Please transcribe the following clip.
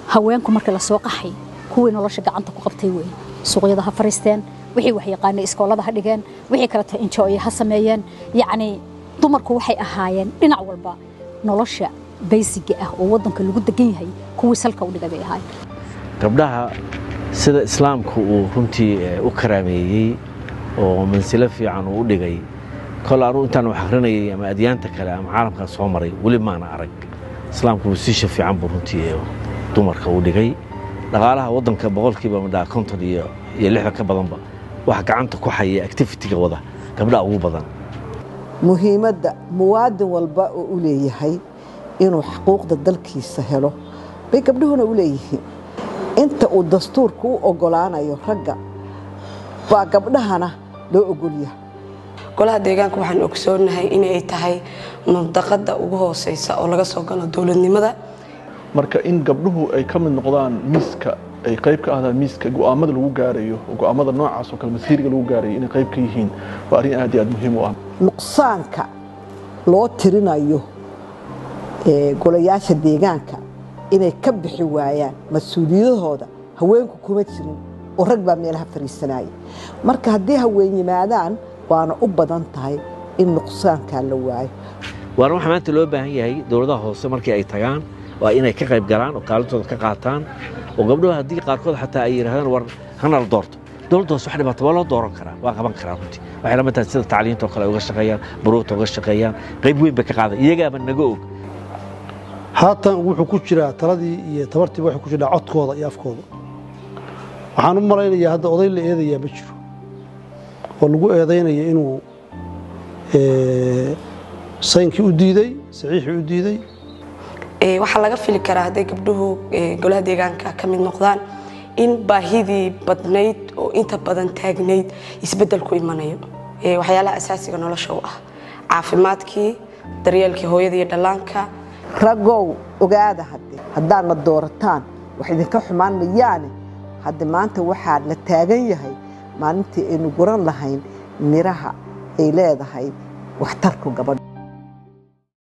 haweenku markii la soo qaxay kuwii nolosha gacanta ku qabtay weeye suuqyada ha fariisteen wixii wax yaqaanay iskoolada ha dhigeen wixii kaleto injooya ha sameeyeen yacni dumarku waxay ahaayeen dhinac walba nolosha baysiga ah oo waddanka lagu degan yahay kuwii salka u dhigay bay ahaayeen gabdhaha sida islaamku uu runtii u karaameeyey oo mansilo fiican uu u dhigay kol anu intaan wax akrinayay ama adyaanta kale ama caalamkaa soo maray weli maana arag islaamku wasiisha fiican buu runtii dumarka u dhigay dhaqaalaha waddanka boqolkiiba madhaa konton iyo iyo lixdan ka badanba wax gacanta ku haya activitiga wada gabdhaha ugu badan muhiimadda muwaadin walba oo u leeyahay inuu xuquuqda dalkiisa helo bay gabdhuhuna u leeyihiin inta uu dastuurku u ogolaanayo ragga baa gabdhahana loo ogolyahay golaha deegaanka waxaan ogsoonahay inay tahay mudaqada ugu hooseysa oo laga soo galo dowladnimada marka in gabdhuhu ay ka mid noqdaan miiska ay qayb ka ahdaan miiska go'aamada lagu gaarayo oo go'aamada noocaas oo kale masiiriga lagu gaarayo inay qayb ka yihiin waa arrin aad iyo aad muhiim u ah nuqsaanka loo tirinayo golayaasha deegaanka inay ka bixi waayaan mas-uuliyadahooda haweenku kuma jirin oo rag baa meelaha fariisanaya marka haddii haween yimaadaan waana u badan tahay in nuqsaankaa la waayo waana waxaa maanta loo baahan yahay dowladaha hoose markii ay tagaan waa inay ka qayb galaan oo kaalintooda ka qaataan oo gabdhuhu haddii qaarkood xataa ay yidhahdaan war hana la doorto dowladda hoose wax dhibaato waa loo dooran karaa waa qaban karaa runtii waxay lama tahay sida tacliinta oo kale ay uga shaqeeyaan buruugta uga shaqeeyaan qayb weyn bay ka qaadan iyagaaba naga og haatan wuxuu ku jiraa taladii iyo tabartiiba waxay ku jiraa codkooda iyo afkooda waxaan u malaynayaa hadda oday la eedayaa ma jiro oo lagu eedaynaya inuu saynkii u diiday saxiixii u diiday waxaa laga fili karaa hadday gabdhuhu golaha deegaanka ka mid noqdaan in baahidii badnayd oo inta badan taagnayd isbeddel ku imanayo waxyaalaha asaasiga nolosha u ah caafimaadkii daryeelkii hooyada iyo dhallaanka raggow ogaada hadde haddaadna doorataan wax idinka xumaan mayaane hadde maanta waxaa la taagan yahay maalintii aynu guran lahayn miraha ay leedahay waxtarku gabadha